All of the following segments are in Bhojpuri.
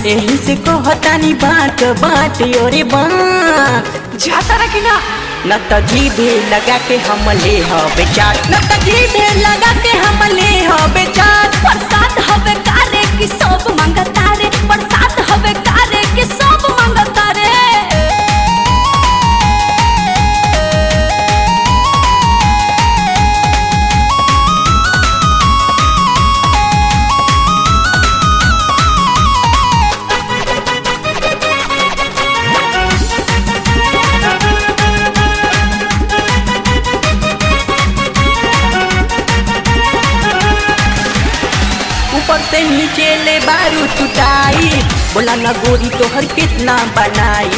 यही से कहतानी बाट बाट ओरे बाट जाता रखी ना न त जीभे लगा के हम ले हबे चाट न त जीभे लगा के हम ले हबे चाट बरसात हवे कारे की सब मंगता रे बरसात हवे कारे की सब मंगता रे ऊपर से नीचे ले बारू टुटाई बोला न गोरी तोहर कितना बनाई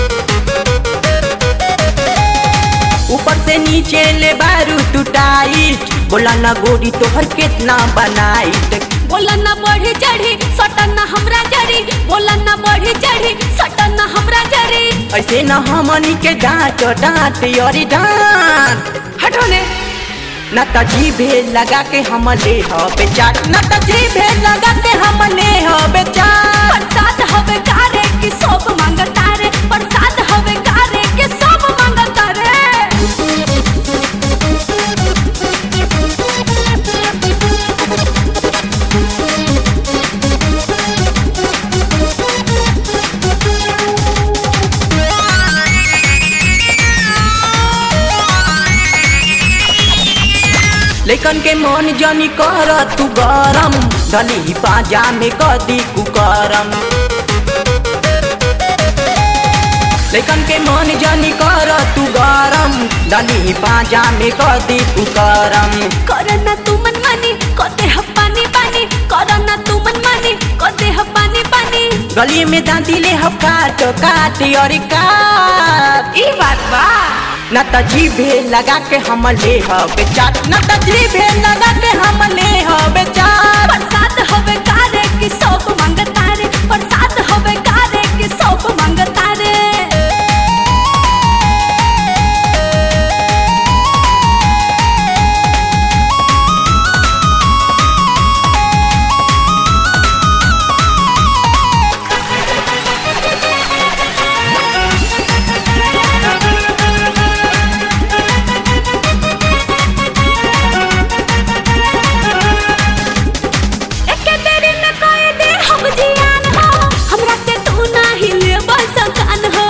ऊपर से नीचे ले बारू टुटाई बोला न गोरी तोहर कितना बनाई बोला ना बढ़ी चढ़ी सटन ना हमरा जरी बोला ना बढ़ी चढ़ी सटन ना हमरा जरी ऐसे न हमनी के डांट डांट अरे डांट हटो ने न त जीभे लगा के हम ले हबे चाट न त जीभे लगा के हम ले हबे चाट बरसात हवे कारे की सब मंगता रे बरसात हवे कारे की सब मंगता रे लेकिन के मन जनी कर तू गरम धली पाजा में कदी कुकरम लेकिन के मन जनी कर तू गरम धली पाजा में कदी कुकरम करना तू मन मानी कोते ह पानी पानी करना तू मन मानी कोते ह पानी पानी गली में दांती ले ह काट काट अरे काट ई बात बा न त जीभे लगा के हम ले हबे चाट न त जीभे लगा के हम ले हबे चाट बरसात हवे कारे की सब मंगता रे बरसात हवे कारे की सब मंगता रे एके देरी में कोई दे हम जियान हो हमरा से तू नाही ले सकान हो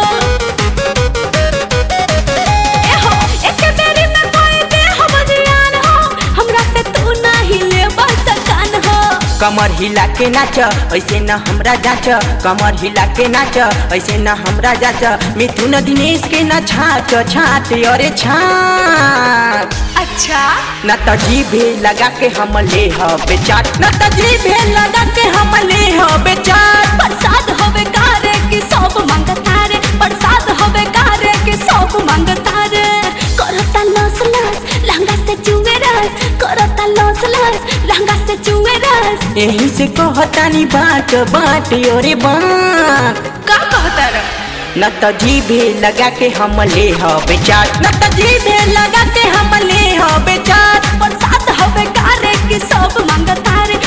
ए हो एके देरी में कोई दे हम जियान हो हमरा से तू नाही ले सकान हो कमर हिला के नाच ऐसे न हमरा जाच कमर हिला के नाच ऐसे न हमरा जाच मिथुन दिनेश के न छाट छाट अरे छाट अच्छा न त जीभे लगा के हम ले हबे चाट न त जीभे लगा के हम ले हबे चाट बरसात होवे कारे की सब मंगता रे बरसात होवे कारे की सब मंगता रे करता लस लस लहंगा से चुए रस करता लस लस लहंगा से चुए रस यही से कहतानी बाट बाट अरे बाट का कहता रे न त जीभे लगा के हम ले हबे चाट न त जीभे लगा के हम ले हबे चाट बरसात होवे कारे की सब मंगता रे